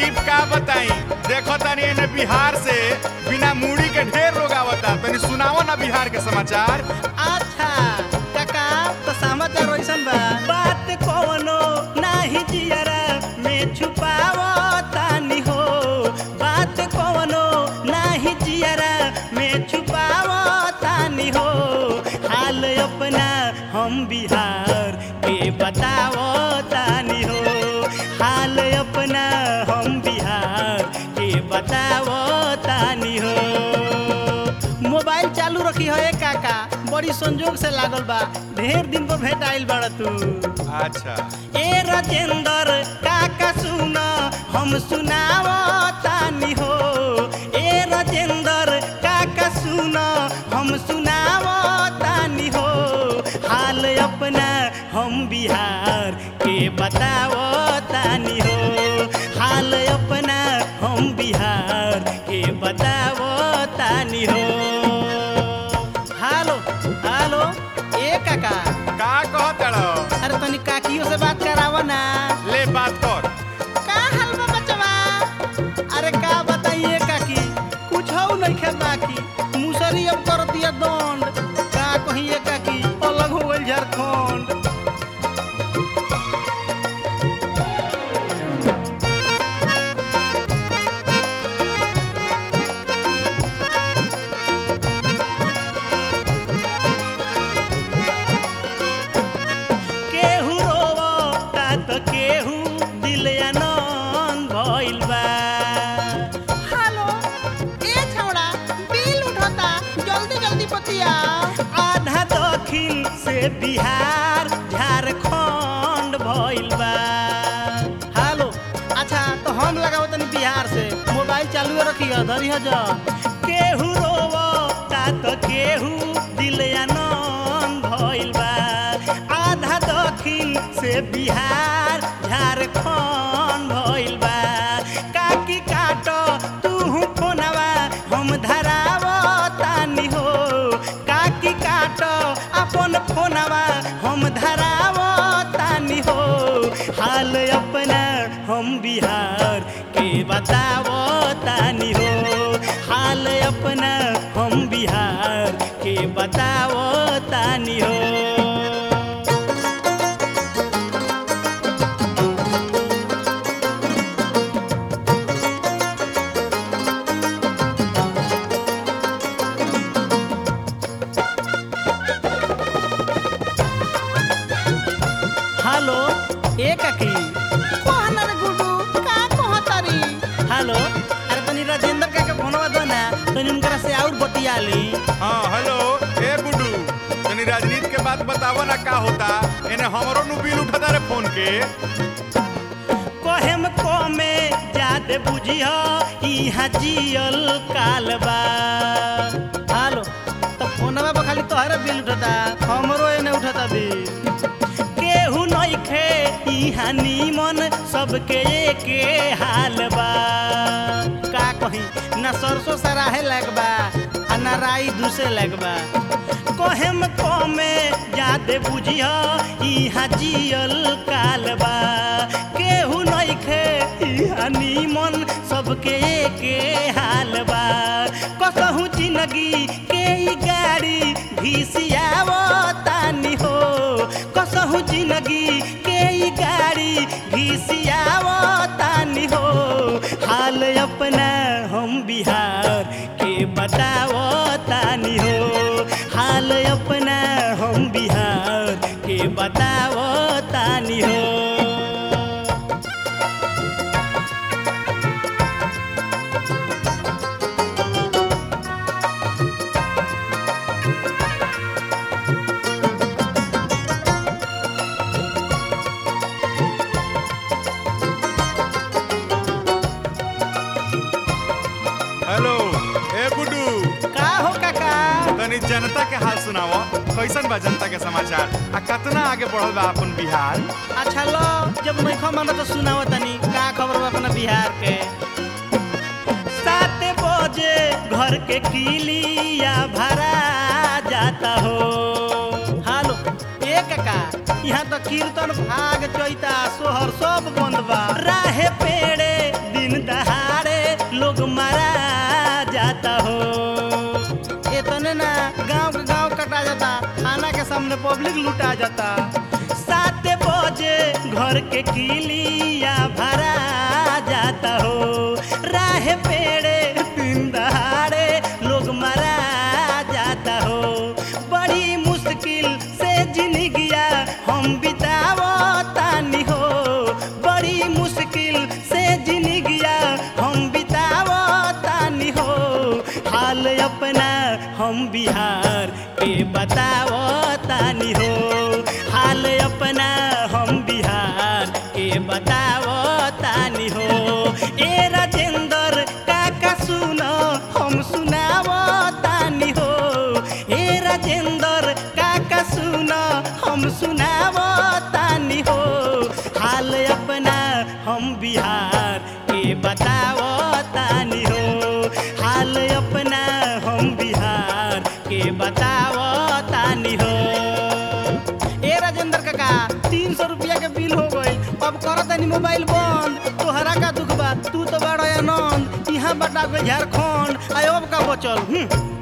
गरीब का बताई देखो तनी एने बिहार से बिना मूड़ी के ढेर लोग आवता तनी सुनाओ ना बिहार के समाचार अच्छा काका तो समाचार वैसन बा बात कवनो नाही जियरा में छुपावो तानी हो बात कवनो नाही जियरा में छुपावो तानी हो हाल अपना हम बिहार के बतावो तानी हो हाल अपना हम बिहार के बतावो तानी हो मोबाइल चालू रखी है काका बड़ी संजोग से लागल बा ढेर दिन पर भेंट आइल बड़ तू अच्छा ए राजेंद्र काका सुन हम सुनाव तानी हो ए राजेंद्र काका सुन हम सुनाव तानी हो हाल अपना हम बिहार के बताव तानी हो हाल अपना हम बिहार के बताव तानी हो हेलो हेलो ए काका का कहत रहो अरे तनी काकियों से बात करावा ना ले बात कर का हाल बा बचवा अरे का बताइए काकी कुछ हो नहीं खे बाकी मुसरी अब कर दिया दंड का कहिए काकी अलग हो गइल झारखंड केहू रोवता त केहू दिल आनंद भइल बा हेलो ए छौड़ा बिल उठता जल्दी जल्दी बतिया आधा दक्षिण से बिहार झारखंड भइल बा हेलो अच्छा तो हम लगाओ तनी बिहार से मोबाइल चालू रखी धरी जा केहू रोवता त केहू दिल आनंद भइल बा आधा दक्षिण से बिहार झारखंड भइल बा काकी काट तू फोनवा हम धराव तानी हो काकी काट अपन फोनवा हम धराव तानी हो हाल अपना हम बिहार के बताव तानी हो हाल अपना हम बिहार के बताव तानी हो हेलो ए काकी कहना रे गुडू का कहतारी हेलो अरे तनी राजेंद्र का के फोनवा दो ना तनी उनकरा से और बतिया ली हाँ हेलो ए गुड्डू तनी राजनीति के बात बतावो ना का होता एने हमरो नु बिल उठता रे फोन के कहेम कमे जादे बुझिह इहाँ जियल कालबा हेलो तो फोनवा पर खाली तोहरे बिल उठता हमरो एने उठता बिल केहू नइखे इहाँ नीमन सबके एके हाल बा का कही ना सरसों सराहे लगबा आ ना राई दूसे लगबा कहेम कमे जादे बुझिह इहाँ जियल कालबा केहू नइखे इहाँ नीमन सबके एके हाल बा कसहु जिंदगी के ई गाड़ी घिसियाव तानी हो कसहु जिंदगी के ई गाड़ी घिसियाव तानी हो हाल अपना हम बिहार के बताव तानी हो हाल अपना हम बिहार के बताव तानी हो हेलो ए गुड्डू का हो काका तनी जनता के हाल सुनाओ कैसन बा जनता के समाचार आ कितना आगे बढ़ल बा अपन बिहार अच्छा लो जब नइखो मानो तो सुनाओ तनी का खबर बा अपना बिहार के सात बजे घर के किलिया भरा जाता हो हालो ए काका यहाँ तो कीर्तन भाग चैता सोहर सब बंद बा राहे पेड़े दिन दहाड़े लोग मारा जाता हो इतने ना गांव के गांव कटा जाता थाना के सामने पब्लिक लुटा जाता सात बजे घर के किलिया भरा जाता हो राह पेड़े दिन दहाड़े लोग मारा जाता हो बड़ी मुश्किल से जिंदगिया हम बितावो तानी हो बड़ी मुश्किल से जिंदगिया हम बितावो तानी हो हाल अपना हम बिहार के बतावो तानी हो हाल अपना हम बिहार के बतावो तानी हो ए राजेंद्र काका सुनो हम सुनावो तानी हो ए राजेंद्र काका सुनो हम सुनावो तानी हो हाल अपना हम बिहार के बतावो तानी हो हाल अपना हम बिहार के बतावो तानी हो ए राजेंद्र काका तीन सौ रुपया के बिल हो गई अब कर तनी मोबाइल बंद तोहरा का दुख बा तू तो बड़ा आनंद यहाँ बटा गई झारखंड आयोग का बचल हम्म